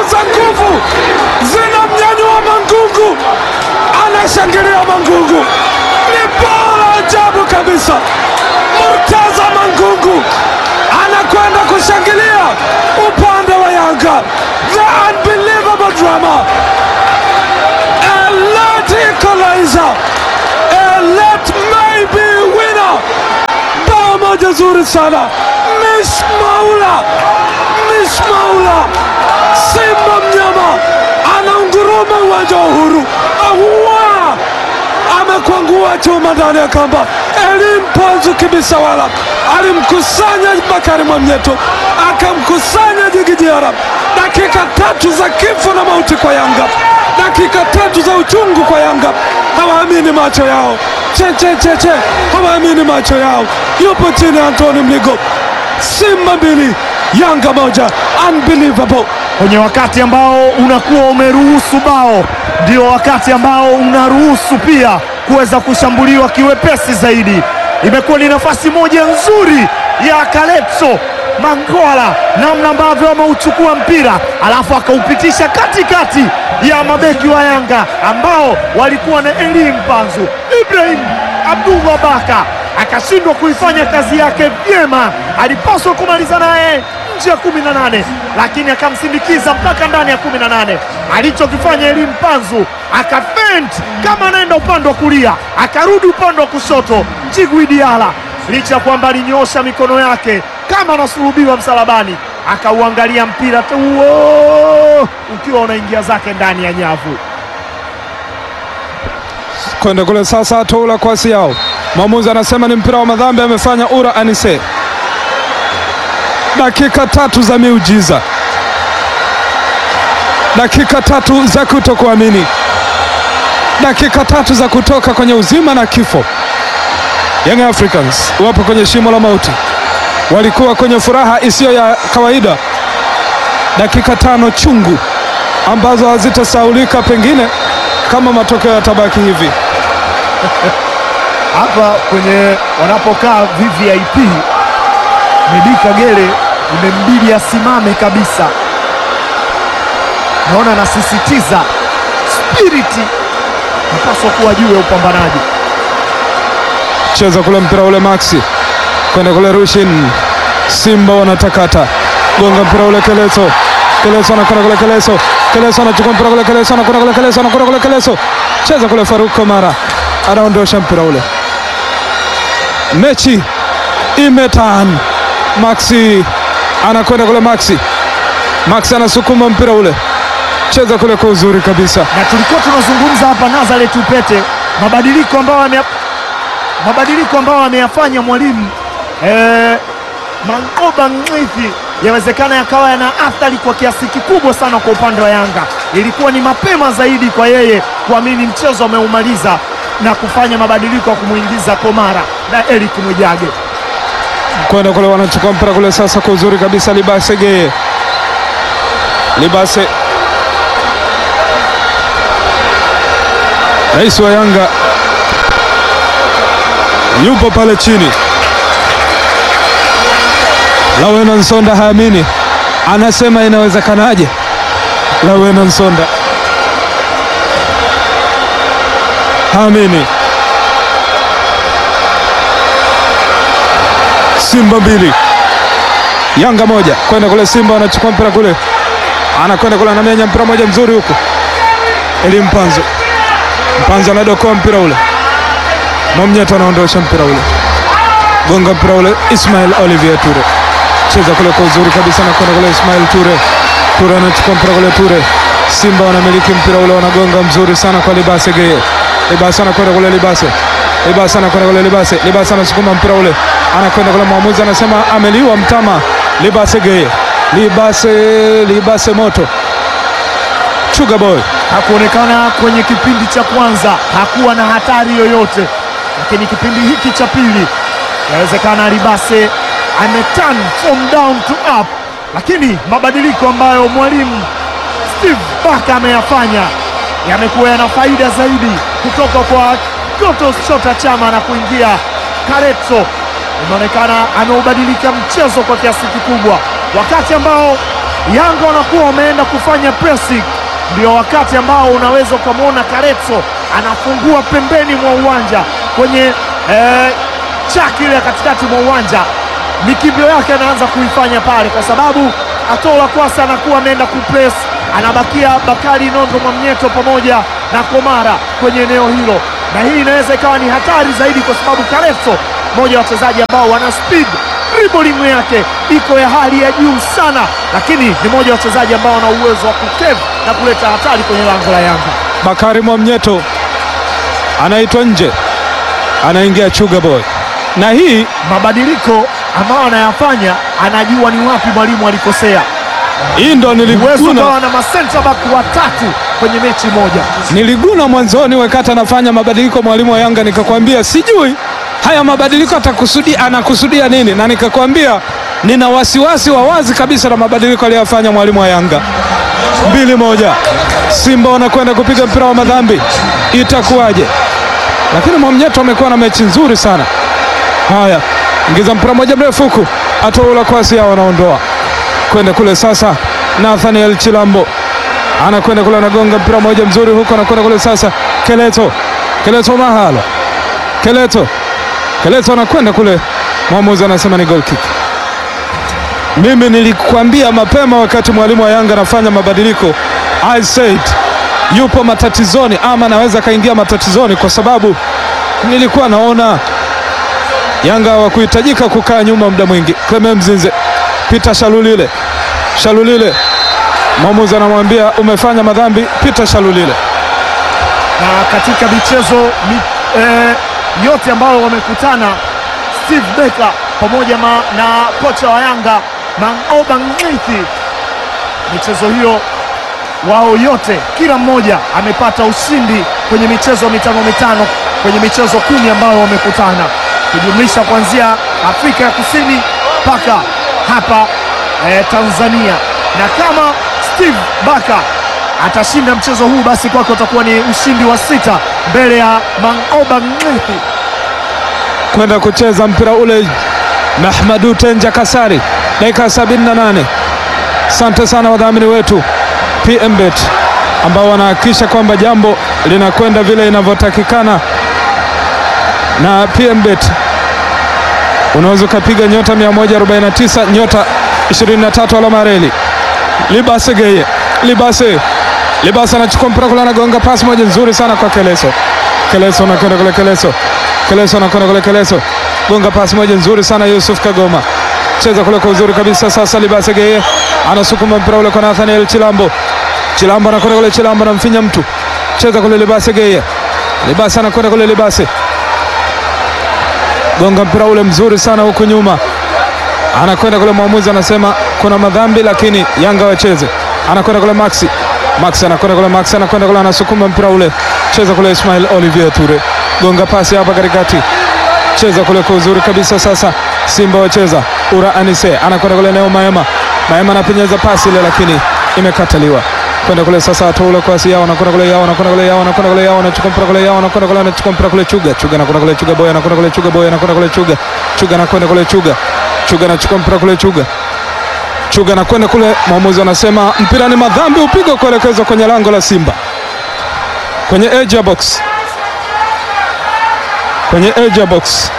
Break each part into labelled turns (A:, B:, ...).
A: za nguvu zinamnyanyua Mangungu, anashangilia Mangungu, ni bao la ajabu kabisa. Murtaza Mangungu anakwenda kushangilia upande wa Yanga, the unbelievable drama, a late equalizer, a late maybe winner, bao moja zuri sana, Mish Maula, Mish Maula, Simba mnyama anaunguruma uwanja wa Uhuru, aua amekwangua chuma ndani ya kamba. Elim Panzu Kibisawala alimkusanya Bakari Mwamnyeto, akamkusanya Djigui Diarra. Dakika tatu za kifo na mauti kwa Yanga, dakika tatu za uchungu kwa Yanga. Hawaamini macho yao, che che che che, hawaamini macho yao. Yupo chini Antoni Mligo. Simba mbili Yanga moja, unbelievable.
B: kwenye wakati ambao unakuwa umeruhusu bao, ndio wakati ambao unaruhusu pia kuweza kushambuliwa kiwepesi zaidi. Imekuwa ni nafasi moja nzuri ya Kaletso Mangwala, namna ambavyo ameuchukua mpira alafu akaupitisha katikati ya mabeki wa Yanga ambao walikuwa na Elim Panzu, Ibrahim Abdullah Baka akashindwa kuifanya kazi yake vyema. Alipaswa kumaliza naye nje ya kumi na nane lakini akamsindikiza mpaka ndani ya kumi na nane Alichokifanya Elim Panzu akafent kama anaenda upande wa kulia, akarudi upande wa kushoto. Djigui Diarra licha ya kwamba alinyoosha mikono yake kama anasulubiwa msalabani, akauangalia mpira tu huo ukiwa unaingia zake ndani ya nyavu.
A: kwenda kule sasa, toula kwasi yao. Mwamuzi anasema ni mpira wa madhambi, amefanya Ura Anise. Dakika tatu za miujiza, dakika tatu za kutokuamini, dakika tatu za kutoka kwenye uzima na kifo. Young Africans wapo kwenye shimo la mauti, walikuwa kwenye furaha isiyo ya kawaida. Dakika tano chungu ambazo hazitasaulika pengine kama matokeo yatabaki hivi.
B: hapa kwenye wanapokaa VVIP Medi Kagere imembidi asimame kabisa. Naona anasisitiza spiriti napaswa kuwa juu ya upambanaji.
A: cheza kule mpira ule Maxi kwenda kule Rushin, Simba wanatakata gonga mpira ule Keleso, Keleso anakwenda kule Keleso, Keleso anachukua mpira kule Keleso anakwenda kule Keleso anakwenda kule Keleso, cheza kule Faruk Komara anaondosha mpira ule, mechi imetan. Maxi anakwenda kule Maxi, Maxi anasukuma mpira ule, cheza kule kwa uzuri kabisa.
B: na tulikuwa tunazungumza hapa Nazareth Upete, mabadiliko ambayo ame mabadiliko ambayo ameyafanya mwalimu eh, Mangoba Mwithi yawezekana yakawa yana athari kwa kiasi kikubwa sana kwa upande wa Yanga. Ilikuwa ni mapema zaidi kwa yeye kuamini mchezo ameumaliza na kufanya mabadiliko ya kumwingiza Komara na Eric Mwijage.
A: kwenda kule wanachukua mpira kule sasa kwa uzuri kabisa. Libase Geye, Libase rais wa Yanga yupo pale chini. Lawena Nsonda haamini, anasema inawezekanaje? Lawena Nsonda haamini. Simba mbili Yanga moja, kwenda kule. Simba anachukua mpira kule, anakwenda kule, anamenya mpira moja mzuri huku, Eli Mpanzo, Mpanzo anadokoa mpira ule, Mwamnyeto anaondosha mpira ule, gonga mpira ule, Ismail Olivier Ture, cheza kule kwa uzuri kabisa, anakwenda kule, Ismail Ture, Ture anachukua mpira kule, Ture, Simba wanamiliki mpira ule, wanagonga mzuri sana kwa Libase Geye, Libase anakwenda kule, Libase Libasa anakwenda kule Libase, Libase anasukuma mpira ule, anakwenda kule, mwamuzi anasema ameliwa mtama. Libase Geye, Libase, Libase moto, Sugar Boy
B: Hakuonekana kwenye kipindi cha kwanza, hakuwa na hatari yoyote, lakini kipindi hiki cha pili yawezekana Libase ameturn from down to up, lakini mabadiliko ambayo mwalimu Steve Barker ameyafanya yamekuwa yana faida zaidi kutoka kwa Clatous Chota Chama na kuingia Karetso. Imeonekana ameubadilika mchezo kwa kiasi kikubwa, wakati ambao Yanga wanakuwa wameenda kufanya pressing, ndio wakati ambao unaweza ukamwona Karetso anafungua pembeni mwa uwanja kwenye eh, chaki ile ya katikati mwa uwanja, mikimbio yake anaanza kuifanya pale, kwa sababu Atola Kwasa anakuwa ameenda kupress, anabakia Bakari Nondo Mwamnyeto pamoja na Komara kwenye eneo hilo, na hii inaweza ikawa ni hatari zaidi, kwa sababu Karetso mmoja wa wachezaji ambao wana speed dribbling yake iko ya hali ya juu sana, lakini ni mmoja wa wachezaji ambao wana uwezo wa kukevu na kuleta hatari kwenye lango la Yanga.
A: Bakari Mwamnyeto anaitwa nje, anaingia Chuga Boy, na hii
B: Mabadiliko ambayo anayafanya, anajua ni wapi mwalimu alikosea.
A: hii ndo
B: Uwezo
A: niliguna,
B: ukawa na masenta back watatu kwenye mechi moja.
A: niliguna mwanzoni wakati anafanya mabadiliko mwalimu wa Yanga, nikakwambia sijui haya mabadiliko atakusudia anakusudia nini, na nikakwambia nina wasiwasi wa wazi kabisa na mabadiliko aliyofanya mwalimu wa Yanga. mbili moja, Simba wanakwenda kupiga mpira wa madhambi, itakuwaje? Lakini Mwamnyeto amekuwa na mechi nzuri sana. Haya, ingiza mpira moja mrefu huku, atoula kwasi hao wanaondoa kwenda kule sasa. Nathaniel Chilambo anakwenda kule, anagonga mpira moja mzuri huko, anakwenda kule sasa. Keleto, Keleto mahalo, Keleto, Keleto anakwenda kule, mwamuzi anasema ni goal kick. Mimi nilikwambia mapema wakati mwalimu wa Yanga anafanya mabadiliko, I said yupo matatizoni ama anaweza akaingia matatizoni, kwa sababu nilikuwa naona Yanga hawakuhitajika kukaa nyuma muda mwingi. Clement Mzinze, Peter Shalulile, Shalulile, mwamuzi anamwambia umefanya madhambi, Peter Shalulile.
B: na katika michezo mi, eh, yote ambayo wamekutana Steve Becker pamoja ma, na kocha wa Yanga Mangoba Ng'ithi, michezo hiyo wao yote, kila mmoja amepata ushindi kwenye michezo mitano mitano kwenye michezo kumi ambayo wamekutana, kujumlisha kuanzia Afrika ya Kusini mpaka hapa eh, Tanzania, na kama Steve Baka atashinda mchezo huu basi kwake utakuwa ni ushindi wa sita mbele ya Mangoba Ng'ithi.
A: kwenda kucheza mpira ule Mahmadu Tenja Kasari, dakika 78. Asante sana wadhamini wetu PMBet ambao wanahakikisha kwamba jambo linakwenda vile inavyotakikana. Na PMBet unaweza ukapiga nyota 149 nyota 23 alama reli. Libase Geye, Libase, Libase anachukua mpira kule, anagonga pasi moja nzuri sana kwa Keleso. Keleso anakwenda kule, Keleso Keleso anakwenda kule, Keleso gonga pasi moja nzuri sana Yusuf Kagoma, cheza kule kwa uzuri kabisa. Sasa Libase Geye anasukuma mpira ule kwa Nathaniel Chilambo, Chilambo anakwenda kule, Chilambo anamfinya mtu, cheza kule Libase Geye, Libase anakwenda kule, Libase gonga mpira ule mzuri sana huku nyuma, anakwenda kule, mwamuzi anasema kuna madhambi, lakini Yanga wacheze. Anakwenda kule Maxi, Maxi anakwenda kule, Maxi anakwenda kule, anasukuma mpira ule, cheza kule Ismail Olivier Ture, gonga pasi hapa katikati, cheza kule kwa uzuri kabisa. Sasa Simba wacheza, Ura Anise anakwenda kule, Neo Maema, Maema anapenyeza pasi ile, lakini imekataliwa kwenda kule sasa, atoule kwasi yao, anakwenda kule yao, anakwenda kule yao, anakwenda kule yao, anachukua mpira kule yao, anakwenda kule, anachukua mpira kule Chuga, Chuga anakwenda kule, Chuga boy anakwenda kule, Chuga boy anakwenda kule, Chuga, Chuga anakwenda kule, Chuga, Chuga anachukua mpira kule, Chuga, Chuga anakwenda kule, mwamuzi anasema mpira ni madhambi, upigwe kuelekezwa kwenye lango la Simba, kwenye edge ya box, kwenye edge ya box.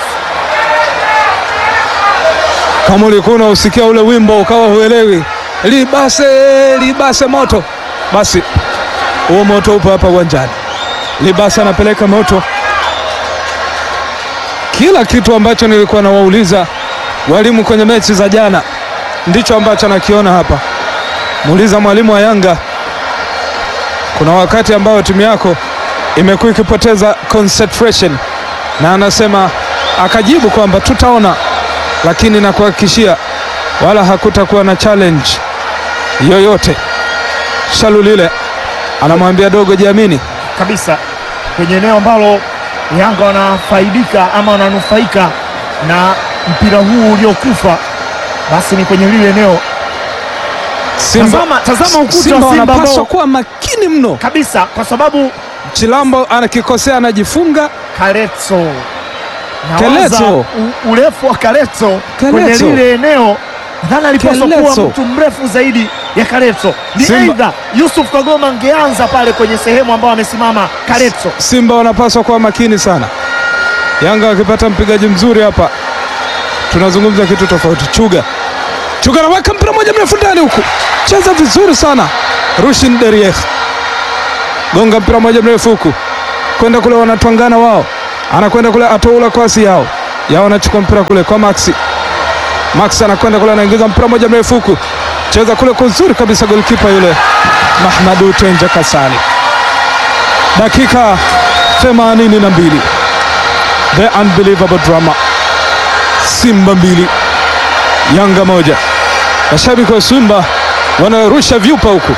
A: Kama ulikuwa unausikia ule wimbo ukawa huelewi libase libase moto, basi huo moto upo hapa uwanjani. Libase anapeleka moto. Kila kitu ambacho nilikuwa nawauliza walimu kwenye mechi za jana ndicho ambacho nakiona hapa. Muuliza mwalimu wa Yanga, kuna wakati ambao timu yako imekuwa ikipoteza concentration, na anasema akajibu kwamba tutaona, lakini nakuhakikishia wala hakutakuwa na challenge yoyote. Shalulile anamwambia dogo, jiamini.
B: kabisa kwenye eneo ambalo Yanga wanafaidika ama wananufaika na mpira huu uliokufa, basi ni kwenye lile eneo
A: Simba,
B: Tazama- tazama ukuta wa
A: Simba
B: Simba
A: wanapaswa
B: ambao-
A: kuwa makini mno.
B: kabisa, kwa sababu
A: Chilambo anakikosea anajifunga.
B: Karetso
A: Keleto.
B: nawaza u- urefu wa Karetso kwenye
A: Keleto.
B: lile eneo Nadhani alipaswa kuwa
A: Keleso.
B: mtu mrefu zaidi ya Karetso. Ni
A: Simba.
B: aidha Yusuf Kagoma angeanza pale kwenye sehemu ambayo amesimama Karetso.
A: Simba wanapaswa kuwa makini sana. Yanga wakipata mpigaji mzuri hapa, tunazungumza kitu tofauti. Chuga Chuga anaweka mpira moja mrefu ndani huku, cheza vizuri sana. Rushin Derieh gonga mpira moja mrefu huku, kwenda kule, wanatwangana wao, anakwenda kule, atoula kwasi yao yao, anachukua mpira kule kwa Maxi. Maxi anakwenda kule, anaingiza mpira moja mrefu huku, cheza kule kwa uzuri kabisa, golkipa yule Mahmadu Tenja Kasali dakika 82 the unbelievable drama simba mbili yanga moja mashabiki wa simba wanarusha vyupa huku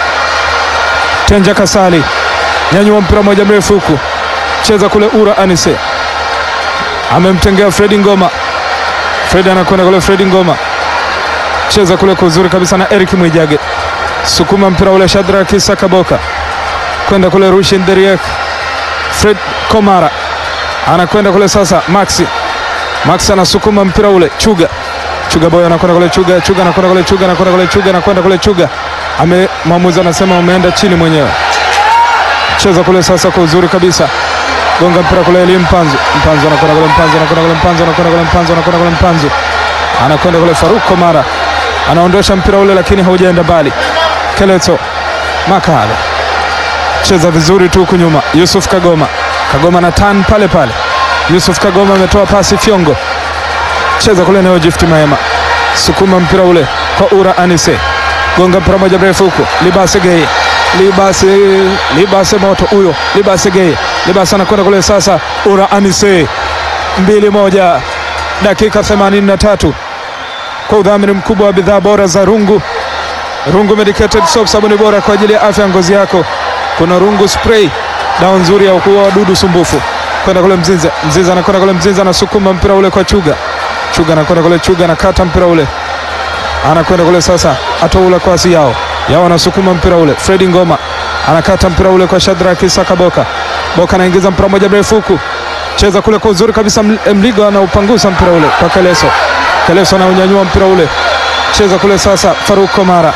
A: tenja kasali nyanyua mpira moja mrefu huku cheza kule ura anise amemtengea fredi ngoma fredi anakwenda kule fredi ngoma cheza kule kwa uzuri kabisa na eric mwijage sukuma mpira ule shadraki sakaboka kwenda kule Rushin Deriek, Fred Komara anakwenda kule sasa, Maxi Maxi anasukuma mpira ule, Chuga Chuga boy anakwenda kule, Chuga Chuga anakwenda kule, Chuga anakwenda kule, Chuga anakwenda kule, Chuga ame mwamuzi anasema umeenda chini mwenyewe. Cheza kule sasa kwa uzuri kabisa, gonga mpira kule, Eli Mpanzu Mpanzu anakwenda kule, Mpanzu anakwenda kule, Mpanzu anakwenda kule, Mpanzu anakwenda kule, Mpanzu anakwenda kule, Faruk Komara anaondosha mpira ule, lakini haujaenda mbali. Keleto Makale cheza vizuri tu huku nyuma. Yusuf Kagoma, Kagoma na tan pale pale. Yusuf Kagoma ametoa pasi Fyongo, cheza kule eneo Gift Maema, sukuma mpira ule kwa Ura Anise, gonga mpira moja mrefu huko. Libase Geye, Libase, Libase moto huyo, Libase Geye, Libase anakwenda kule sasa. Ura Anise, mbili moja, dakika 83 kwa udhamini mkubwa wa bidhaa bora za Rungu. Rungu Medicated Soap, sabuni bora kwa ajili ya afya ya ngozi yako. Kuna Rungu Spray, dawa nzuri ya kuua wadudu sumbufu. Kwenda kule Mzinza, Mzinza anakwenda kule Mzinza, anasukuma mpira ule kwa Chuga. Chuga anakwenda kule, Chuga anakata mpira ule, anakwenda kule sasa, atoula kwasi yao yao, anasukuma mpira ule. Fredi Ngoma anakata mpira ule kwa Shadraki Saka Boka. Boka anaingiza mpira moja mrefu huku, cheza kule kwa uzuri kabisa. Ml- Mligo anaupangusa mpira ule kwa Keleso. Keleso anaunyanyua mpira ule, cheza kule sasa. Faruk Komara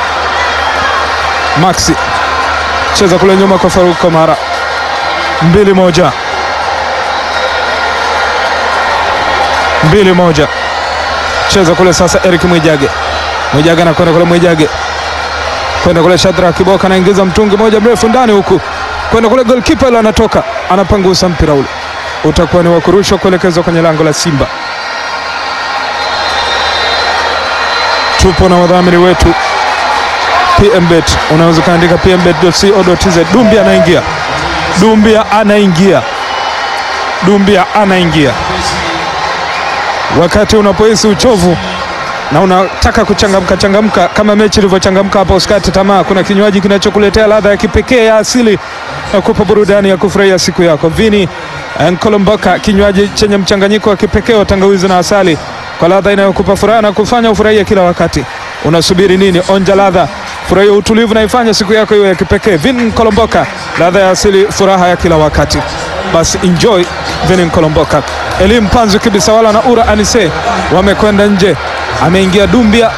A: Maxi cheza kule nyuma kwa Faruk Komara, mbili moja, mbili moja. Cheza kule sasa, Eric Mwijage, Mwijage anakwenda kule, Mwijage kwenda kule, Shadra Kiboka anaingiza mtungi moja mrefu ndani huku, kwenda kule, golkipa ile anatoka, anapangusa mpira ule, utakuwa ni wa kurushwa kuelekezwa kwenye lango la Simba. Tupo na wadhamini wetu PMBet, unaweza ukaandika pmbet.co.tz. Dumbia anaingia, Dumbia anaingia, Dumbia anaingia. Wakati unapohisi uchovu na unataka kuchangamka changamka kama mechi ilivyochangamka hapa, usikate tamaa. Kuna kinywaji kinachokuletea ladha ya kipekee ya asili na kupa burudani ya kufurahia siku yako. Vini Nkolomboka, kinywaji chenye mchanganyiko wa kipekee wa tangawizi na asali kwa ladha inayokupa furaha na kufanya ufurahie kila wakati. Unasubiri nini? Onja ladha, furahia utulivu na ifanye siku yako iwe ya kipekee. Vin Kolomboka, ladha ya asili, furaha ya kila wakati. Basi enjoy Vin Kolomboka. Elim Panzu Kibisawala na Ura Anise wamekwenda nje, ameingia Dumbia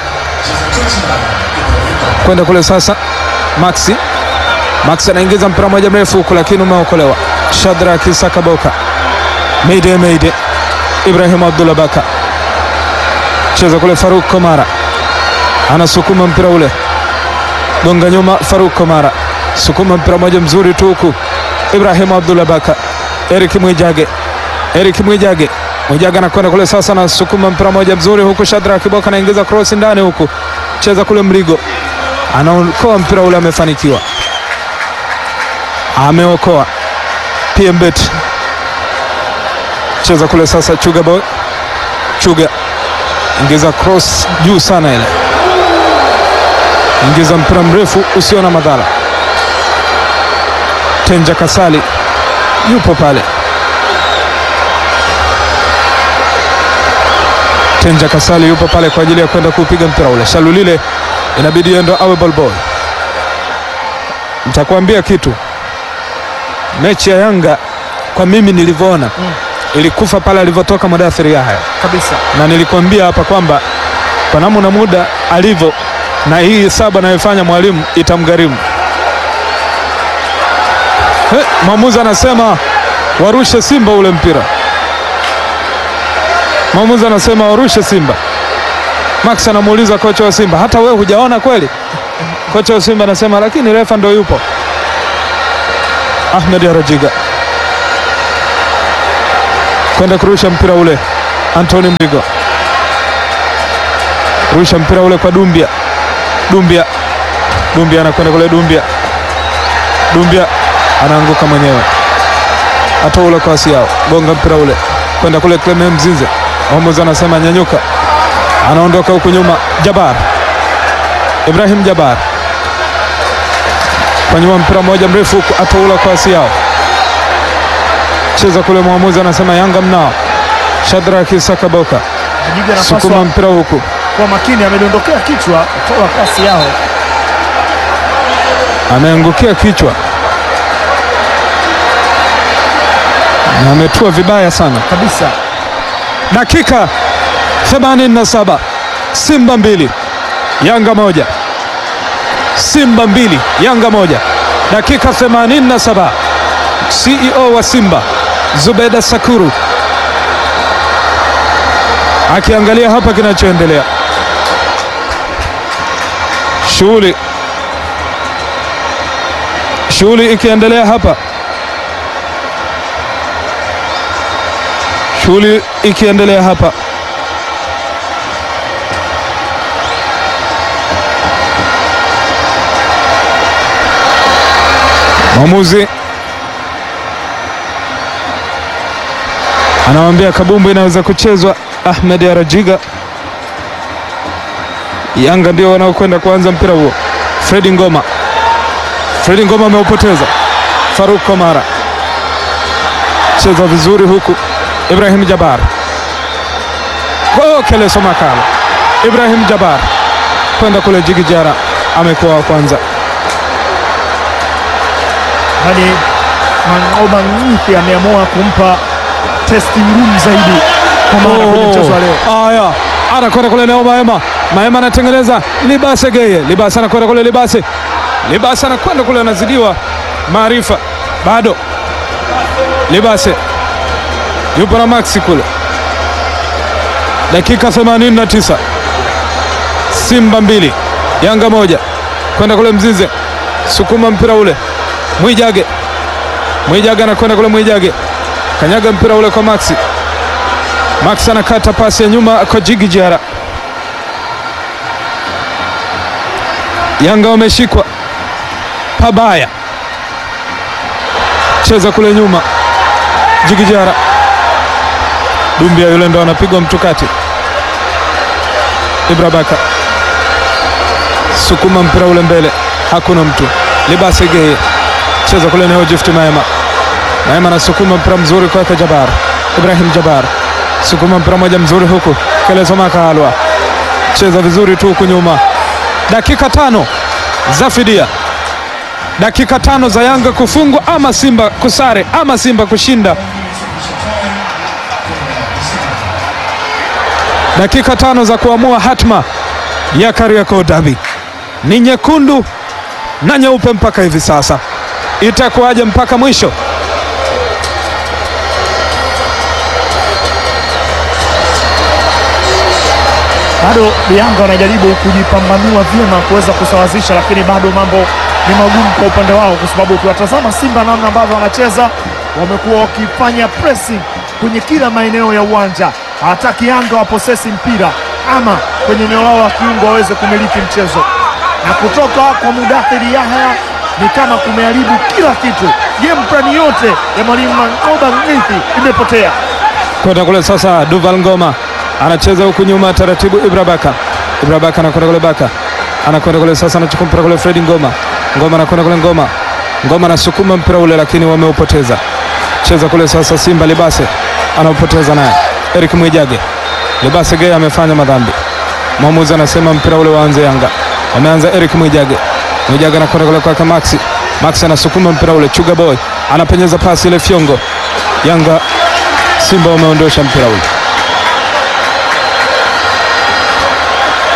A: kwenda kule sasa. Maxi Maxi anaingiza mpira moja mrefu huku, lakini umeokolewa. Shadraki Sakaboka, Meide Meide, Ibrahim Abdullah Baka cheza kule. Faruk Komara anasukuma mpira ule, gonga nyuma. Faruk Komara sukuma mpira moja mzuri tu huku. Ibrahim Abdullah Baka, Eric Mwijage, Eric Mwijage, Mwijage anakwenda kule sasa, anasukuma mpira moja mzuri huku. Shadra Kiboka anaingiza cross ndani huku, cheza kule. Mrigo anaokoa mpira ule, amefanikiwa, ameokoa. PMBet cheza kule sasa. Chuga boy, Chuga ingiza cross juu sana ile, ingiza mpira mrefu usio na madhara. Tenja Kasali yupo pale, Tenja Kasali yupo pale kwa ajili ya kwenda kuupiga mpira ule. Shalulile inabidi endo awe ball boy. Nitakwambia kitu, mechi ya Yanga kwa mimi nilivyoona ilikufa pale alivyotoka Mudathiri Yahya
B: kabisa.
A: na nilikwambia hapa kwamba kwa namna muda alivyo na hii saba anayofanya mwalimu itamgharimu. He, mwamuzi anasema warushe Simba ule mpira. Mwamuzi anasema warushe Simba. Max anamuuliza kocha wa Simba, hata wewe hujaona kweli? Kocha wa Simba anasema lakini refa ndo yupo. Ahmed Arajiga kwenda kurusha mpira ule, Anthony Mligo rusha mpira ule kwa Dumbia. Dumbia, Dumbia anakwenda kule, Dumbia, Dumbia anaanguka mwenyewe, atoa ule kwa Asiao, gonga mpira ule kwenda kule Clement Mzize. Mwamuzi anasema nyanyuka, anaondoka huku nyuma. Jabar Ibrahim Jabar kwa nyuma, mpira mmoja mrefu huku, atoa ule kwa Asiao, cheza kule. Mwamuzi anasema Yanga mnao. Shadraki Sakaboka
B: Jiga
A: sukuma
B: anapaswa
A: mpira huku
B: kwa makini, amedondokea kichwa toa kasi yao.
A: ameangukia kichwa na ametua vibaya sana.
B: kabisa.
A: Dakika 87, Simba mbili Yanga moja, Simba mbili Yanga moja. Dakika 87, CEO wa Simba Zubeda Sakuru akiangalia hapa kinachoendelea, shughuli shughuli ikiendelea hapa, shughuli ikiendelea hapa. Mwamuzi anamwambia kabumbu inaweza kuchezwa. Ahmed Arajiga, Yanga ndio wanaokwenda kuanza mpira huo. Fredi Ngoma, Fredi Ngoma ameupoteza. Faruk Komara cheza vizuri huku. Ibrahim Jabar, oh, Keleso Makala. Ibrahim Jabar kwenda kule Jigijara, amekuwa wa kwanza.
B: Yaani Mangoba Ngithi ameamua kumpa testi ngumu zaidi kwa maana kwenye mchezo wa leo.
A: Haya, anakwenda kule Neo Maema. Maema anatengeneza Libase Geye. Libase anakwenda kule Libase. Libase anakwenda kule anazidiwa maarifa. Bado. Libase. Yupo na Maxi kule. Dakika 89. Simba mbili, Yanga moja. Kwenda kule Mzize. Sukuma mpira ule. Mwijage. Mwijage anakwenda kule Mwijage. Kanyaga mpira ule kwa Maxi. Max anakata pasi ya nyuma kwa Jigi Jara. Yanga wameshikwa pabaya, cheza kule nyuma. Jigi Jara, Dumbia yule ndo anapigwa mtukati. Ibra Baka sukuma mpira ule mbele, hakuna mtu. Libase Geye cheza kule neo Gift Maema. Maema anasukuma mpira mzuri kwake Jabar, Ibrahim Jabar sukuma mpira moja mzuri huku Keleso Makalwa cheza vizuri tu huku nyuma. Dakika tano za fidia, dakika tano za Yanga kufungwa ama Simba kusare ama Simba kushinda. Dakika tano za kuamua hatma ya Kariakoo Derby ni nyekundu na nyeupe mpaka hivi sasa, itakuwaje mpaka mwisho?
B: Bado Yanga wanajaribu kujipambanua vyema kuweza kusawazisha, lakini bado mambo ni magumu kwa upande wao, kwa sababu ukiwatazama Simba namna ambavyo wanacheza, wamekuwa wakifanya pressing kwenye kila maeneo ya uwanja. Hawataki Yanga waposesi mpira ama kwenye eneo lao la kiungo waweze kumiliki mchezo, na kutoka kwa Mudathiri Yahya ni kama kumeharibu kila kitu. Game plan yote ya mwalimu Mangoba Ngithi imepotea.
A: kwenda kule sasa. Duval Ngoma anacheza huku nyuma taratibu. Ibra Baka, Ibra Baka anakwenda kule, Baka anakwenda kule sasa, anachukua mpira kule. Fredi Ngoma, Ngoma anakwenda kule, Ngoma, Ngoma anasukuma mpira ule, lakini wameupoteza. Cheza kule sasa, Simba Libase anaupoteza naye. Eric Mwijage, Libase Geye amefanya madhambi. Mwamuzi anasema mpira ule waanze Yanga. Wameanza Eric Mwijage, Mwijage anakwenda kule kwake Maxi, Maxi anasukuma mpira ule. Chuga Boy anapenyeza pasi ile, Fyongo. Yanga Simba wameondosha mpira ule.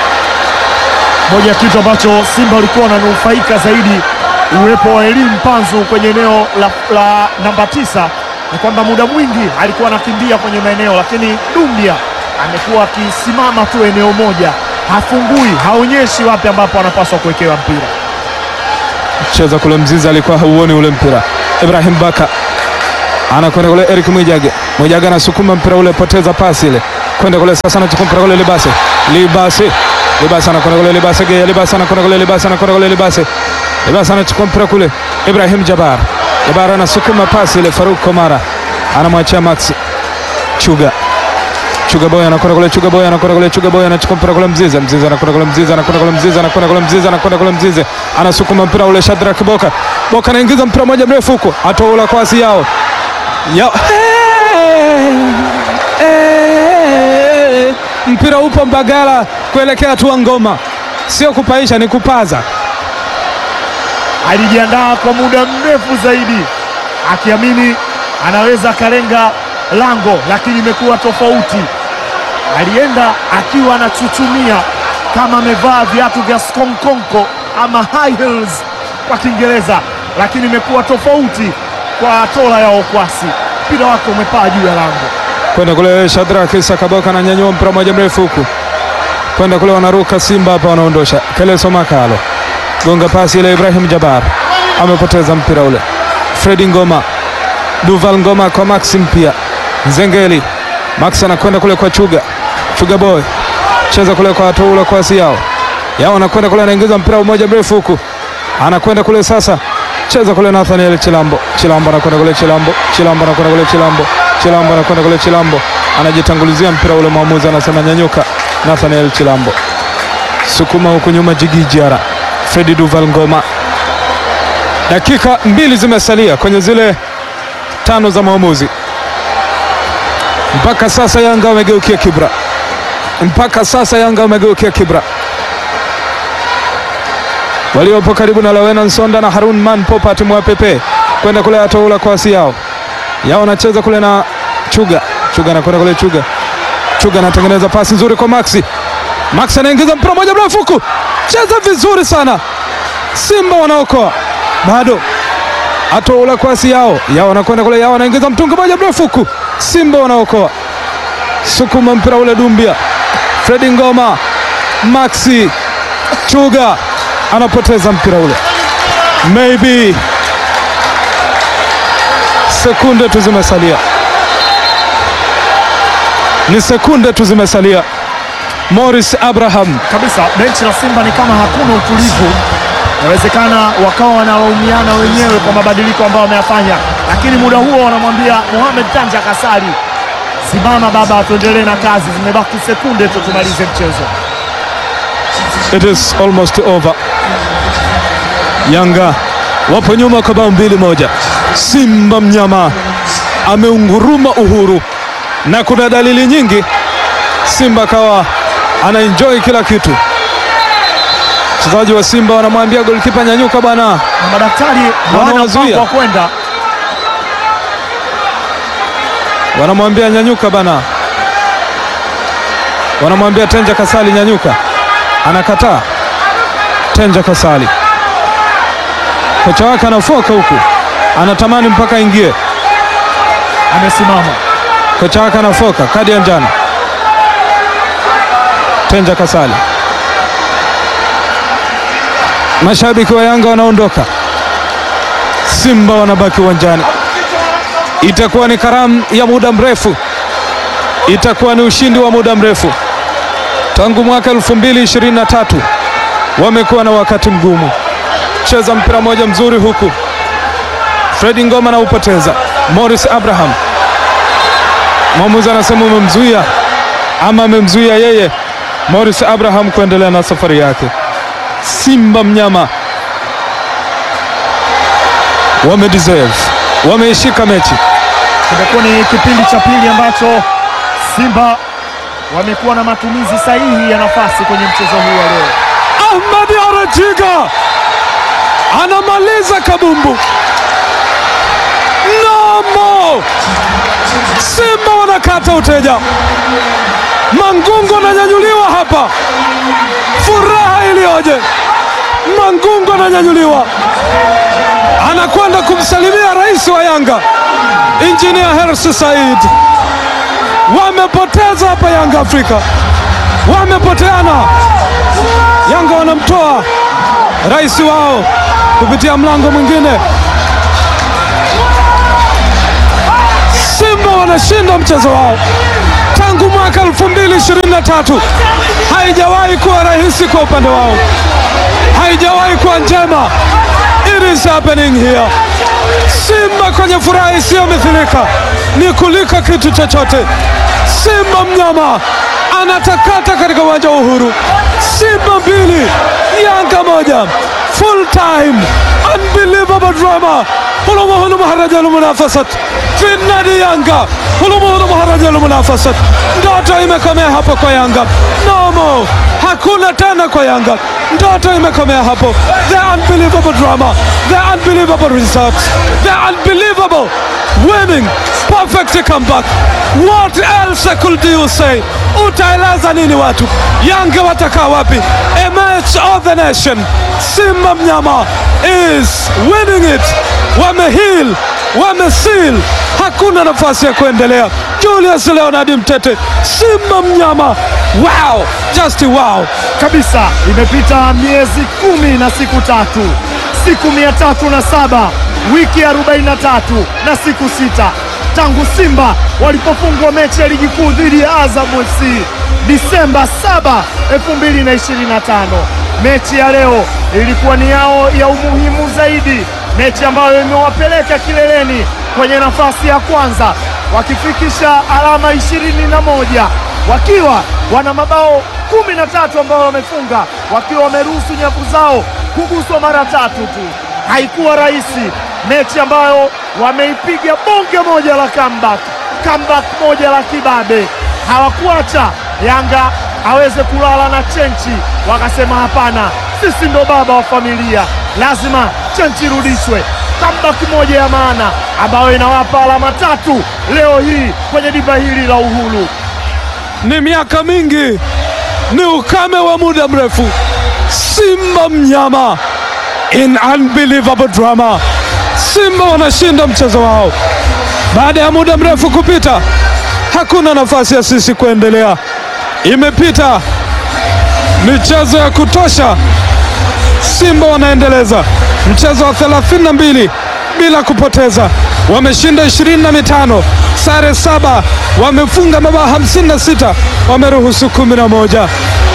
B: Moja ya kitu ambacho Simba walikuwa wananufaika zaidi uwepo wa Elim Panzu kwenye eneo la, la namba tisa ni kwamba muda mwingi alikuwa anakimbia kwenye maeneo, lakini Dumbia amekuwa akisimama tu eneo moja, hafungui, haonyeshi wapi ambapo anapaswa kuwekewa mpira.
A: cheza kule Mzizi alikuwa hauoni ule mpira. Ibrahim Baka anakwenda kule, Eric Mwijage, Mwijage anasukuma mpira ule, poteza pasi ile, kwenda kule sasa, anachukua mpira kule, Libase, Libase, Libase anakwenda kule, Libase Gea, Libase anakwenda kule, Libase anakwenda kule, Libase, Libase anachukua mpira kule, Ibrahim Jabar, Jabar anasukuma pasi ile, Faruk Komara anamwachia Max Chuga Chuga Boy anakwenda kule, Chuga Boy anakwenda kule, Chuga Boy anachukua mpira kule, Mzize, Mzize anakwenda kule, Mzize anakwenda kule, Mzize anakwenda kule, Mzize anakwenda kule, Mzize anasukuma mpira ule, Shadrack Boka, Boka anaingiza mpira moja mrefu huko, atoula kwasi yao yao, mpira upo Mbagala kuelekea tua ngoma, sio kupaisha, ni kupaza.
B: Alijiandaa kwa muda mrefu zaidi akiamini anaweza akalenga lango, lakini imekuwa tofauti. Alienda akiwa anachuchumia kama amevaa viatu vya skonkonko ama high heels kwa Kiingereza, lakini imekuwa tofauti kwa tola ya Okwasi. Mpira wake umepaa juu ya lango.
A: kwenda kule Shadrack Sakaboka ananyanyua mpira moja mrefu huku kwenda kule, wanaruka Simba hapa, wanaondosha Keleso Makalo, gonga pasi ile, Ibrahim Jabar amepoteza mpira ule, Fredi Ngoma, Duval Ngoma kwa Maxim pia Nzengeli, Max anakwenda kule kwa Chuga, Chuga boy cheza kule kwa Atoula kwa Siao yao, anakwenda kule, anaingiza mpira mmoja mrefu huku, anakwenda kule sasa cheza kule Nathaniel Chilambo, Chilambo anakwenda kule, Chilambo, Chilambo anakwenda kule, Chilambo, Chilambo anakwenda kule, Chilambo anajitangulizia mpira ule, mwamuzi anasema nyanyuka. Nathaniel Chilambo sukuma huku nyuma, Jigi Jiara, Fredi Duval Ngoma. Dakika mbili zimesalia kwenye zile tano za mwamuzi. Mpaka sasa Yanga wamegeukia kibra, mpaka sasa Yanga wamegeukia kibra waliopo karibu na Lawena Nsonda na Harun Man Popat Mwapepe kwenda kule atoula kwasi yao yao anacheza kule na Chuga Chuga anakwenda kule Chuga Chuga anatengeneza pasi nzuri kwa Maxi Maxi anaingiza mpira moja mrefu huku cheza vizuri sana Simba wanaokoa bado atoula kwasi yao yao anakwenda kule yao anaingiza mtungi moja mrefu huku Simba wanaokoa sukuma mpira ule Dumbia Fredi Ngoma Maxi Chuga anapoteza mpira ule, maybe sekunde tu zimesalia, ni sekunde tu zimesalia. Morris Abraham
B: kabisa. Benchi la Simba ni kama hakuna utulivu. Inawezekana wakawa wanalaumiana wenyewe kwa mabadiliko ambayo wameyafanya, lakini muda huo wanamwambia Mohamed Tanja Kasari, simama baba, tuendelee na kazi, zimebaki sekunde tu tumalize mchezo.
A: It is almost over. Yanga wapo nyuma kwa bao mbili moja. Simba mnyama ameunguruma uhuru, na kuna dalili nyingi Simba kawa anaenjoy kila kitu. Wachezaji wa Simba wanamwambia golikipa nyanyuka bwana,
B: Na madaktari hawana
A: Wanawazuia.
B: mpango wa kwenda
A: wanamwambia nyanyuka bana, wanamwambia Tenja Kasali nyanyuka, anakataa. Tenja Kasali kocha wake anafoka huku, anatamani mpaka ingie.
B: amesimama.
A: Kocha wake anafoka, kadi ya njano. Tenja Kasali. Mashabiki wa Yanga wanaondoka, Simba wanabaki uwanjani. Itakuwa ni karamu ya muda mrefu, itakuwa ni ushindi wa muda mrefu. Tangu mwaka 2023 wamekuwa na wakati mgumu. Cheza mpira mmoja mzuri huku, Fredi Ngoma na upoteza. Morris Abraham, mwamuzi anasema umemzuia ama amemzuia yeye Morris Abraham kuendelea na safari yake. Simba mnyama wame deserve, wameishika mechi.
B: Kimekuwa ni kipindi cha pili ambacho Simba wamekuwa na matumizi sahihi ya nafasi kwenye mchezo huu wa leo.
A: Ahmad Arajiga anamaliza kabumbu. Namo Simba wanakata uteja, Mangungu ananyanyuliwa hapa, furaha iliyoje! Mangungu ananyanyuliwa, anakwenda kumsalimia rais wa Yanga Injinia Hersi Said. Wamepoteza hapa Yanga Afrika, wamepoteana. Yanga wanamtoa rais wao kupitia mlango mwingine. Simba wanashinda mchezo wao tangu mwaka 2023 haijawahi kuwa rahisi kwa upande wao, haijawahi kuwa njema. It is happening here. Simba kwenye furaha isiyomithilika ni kuliko kitu chochote. Simba mnyama anatakata katika uwanja wa Uhuru. Simba mbili Yanga moja, full time, unbelievable drama. hulumu maharaja lmunafasat fi nadi Yanga, hulumu maharaja lmunafasat. Ndoto imekomea hapo kwa Yanga, nomo hakuna tena kwa Yanga, ndoto imekomea hapo. The unbelievable drama, the unbelievable results, the unbelievable winning perfect comeback. What else could you say? Utaeleza nini watu? Yanga watakaa wapi? A match of the nation. Simba mnyama is winning it. Wamehil, wamesil, hakuna nafasi ya kuendelea. Julius Leonard Mtete, Simba mnyama, wow, just wow.
B: kabisa. Imepita miezi kumi na siku tatu, siku mia tatu na saba wiki arobaini na tatu na siku sita tangu Simba walipofungwa mechi ya ligi kuu dhidi ya Azam FC Disemba 7, 2025. Mechi ya leo ilikuwa ni yao ya umuhimu zaidi, mechi ambayo imewapeleka kileleni kwenye nafasi ya kwanza wakifikisha alama ishirini na moja wakiwa wana mabao kumi na tatu ambao wamefunga wakiwa wameruhusu nyavu zao kuguswa mara tatu tu. Haikuwa rahisi, mechi ambayo wameipiga bonge moja la comeback, comeback moja la kibabe. Hawakuacha Yanga aweze kulala na chenchi, wakasema hapana, sisi ndo baba wa familia, lazima chenchi irudishwe. Comeback moja ya maana ambayo inawapa alama tatu leo hii kwenye dimba hili la Uhuru.
A: Ni miaka mingi, ni ukame wa muda mrefu. Simba mnyama in unbelievable drama. Simba wanashinda mchezo wao baada ya muda mrefu kupita. Hakuna nafasi ya sisi kuendelea, imepita michezo ya kutosha. Simba wanaendeleza mchezo wa 32 bila kupoteza, wameshinda ishirini na mitano, sare saba, wamefunga mabao 56, wameruhusu 11.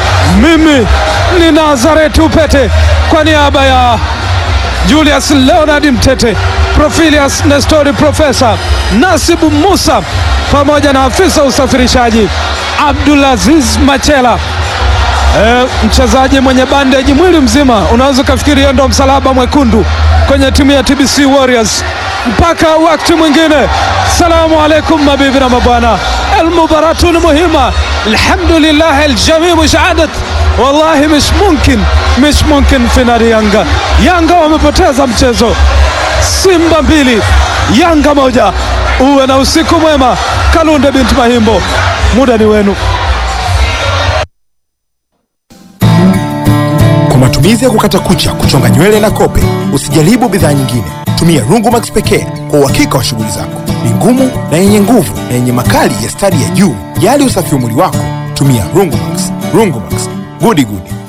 A: Mimi ni Nazareti Upete kwa niaba ya Julius Leonard Mtete, Profilius Nestori, Profesa Nasibu Musa pamoja na afisa usafirishaji Abdulaziz Machela. E, mchezaji mwenye bandeji mwili mzima, unaweza ukafikiri yeye ndo msalaba mwekundu kwenye timu ya TBC Warriors. Mpaka wakati mwingine, salamu alaikum mabibi na mabwana, almubaratun muhima, alhamdulillah aljamii mushaadat wallahi mish mumkin mish mumkin finali Yanga. Yanga wamepoteza mchezo, Simba mbili Yanga moja. Uwe na usiku mwema. Kalunde binti Mahimbo, muda ni wenu.
C: Kwa matumizi ya kukata kucha, kuchonga nywele na kope, usijaribu bidhaa nyingine. Tumia Rungumax pekee kwa uhakika wa shughuli zako. Ni ngumu na yenye nguvu na yenye makali ya stadi ya juu. Jali usafi wa mwili wako, tumia Rungumax. Rungumax, gudi gudi.